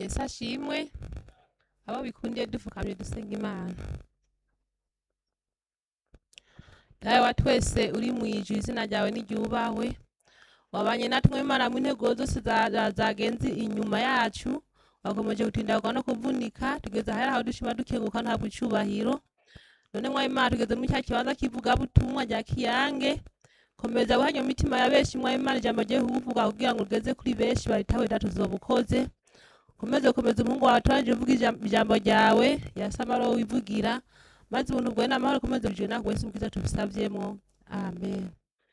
yesu ashimwe abo bikundiye dupfukamye dusenga imana dawe wa twese uri mu ijuru izina ryawe n'iryubahwe wabanye natwe imana mu ntego zose za- za- zagenze inyuma yacu wakomeje gutindagwa no kuvunika tugeze ahari aho dushima dukenguka ntabwo icubahiro none mwa imana tugeze muri cya kibanza kivuga butumwa rya kiyange komeza guhanya mu mitima ya benshi mwa imana ijambo rye kuvuga kugira ngo ugeze kuri benshi baritaho itatu zobukoze komeze komeza umuhungu wawe turangije uvuga ijam- ijambo ryawe yasamaro wivugira maze ubuntu bwawe n'amahoro komeze bujwe nawe wese ubwiza tubisavyemo amen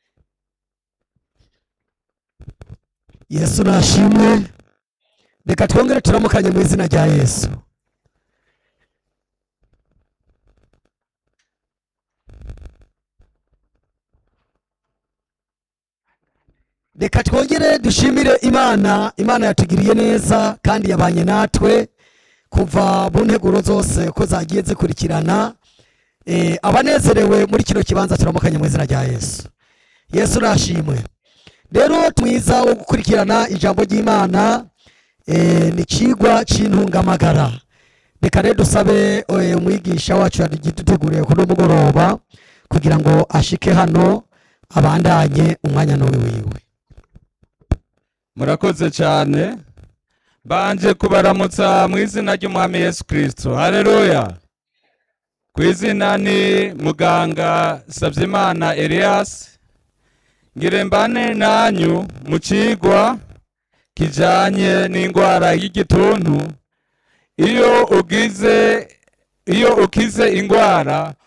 yesu nashimwe reka twongere turamukanye mu izina rya yesu reka twongere dushimire imana imana yatugiriye neza kandi yabanye natwe kuva mu nteguro zose ko zagiye zikurikirana Eh, abanezerewe muri kino kibanza turamukanye mu izina rya yesu yesu nashimwe rero mwiza wo gukurikirana ijambo ry'imana eh, ni ikigwa cy'intungamagara reka rero dusabe eh, umwigisha wacu yaduteguriye kuno mugoroba kugira ngo ashike hano abandanye umwanya n'uwi wiwe murakoze cyane banje kubaramutsa mu izina ry'umwami yesu kirisito hareruya ku izina ni muganga sabyimana elias ngire mbane nanyu mu kigwa kijanye n'indwara y'igituntu iyo ugize iyo ukize indwara